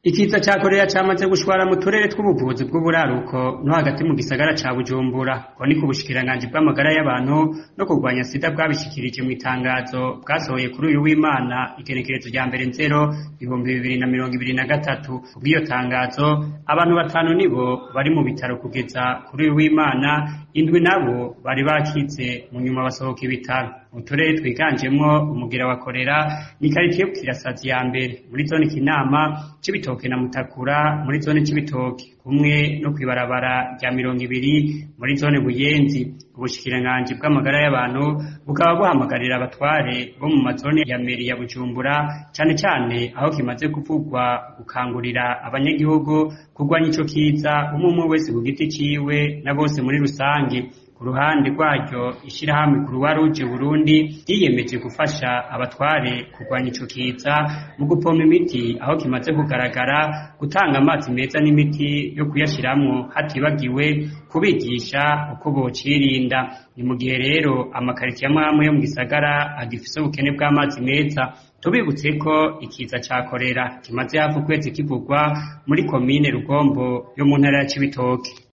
Ikiza ca korera camaze gushwara mu turere tw'ubuvuzi bw'uburaruko no hagati mu gisagara ca Bujumbura ngo ni ku bushikiranganji bw'amagara y'abantu no kurwanya sida bwabishikirije mw'itangazo bwasohoye kuri uyu w'Imana igenekerezo rya mbere nzero ibihumbi bibiri na mirongo ibiri na gatatu kubw'iyo tangazo abantu batanu nibo bari mu bitaro kugeza kuri uyu w'Imana indwi nabo bari bakize mu nyuma basohoka ibitaro mu turere twiganjemwo umugira wa korera ni karitiye Bukirasazi ya mbere muri zone Kinama Cibitoke na Mutakura muri zone Cibitoke kumwe no kwibarabara rya mirongo ibiri muri zone Buyenzi ubushikiranganji bw'amagara y'abantu bukaba buhamagarira abatware bo mu mazone ya meri ya Bujumbura cane cane aho kimaze kuvugwa gukangurira abanyagihugu kurwanya ico kiza umwe umwe wese ku giti ciwe na bose muri rusange ku ruhande rwaryo ishirahamwe Croix Rouge Burundi ryiyemeje gufasha abatware kurwanya ico kiza mu gupompa imiti aho kimaze kugaragara gutanga amazi meza n'imiti yo kuyashiramwo hatibagiwe kubigisha uko bocirinda ni mu gihe rero amakaritiye amwe amwe yo mu gisagara agifise ubukene bw'amazi meza tubibutse ko ikiza ca korera kimaze hafi ukwezi kivugwa muri komine Rugombo yo mu ntara ya Cibitoke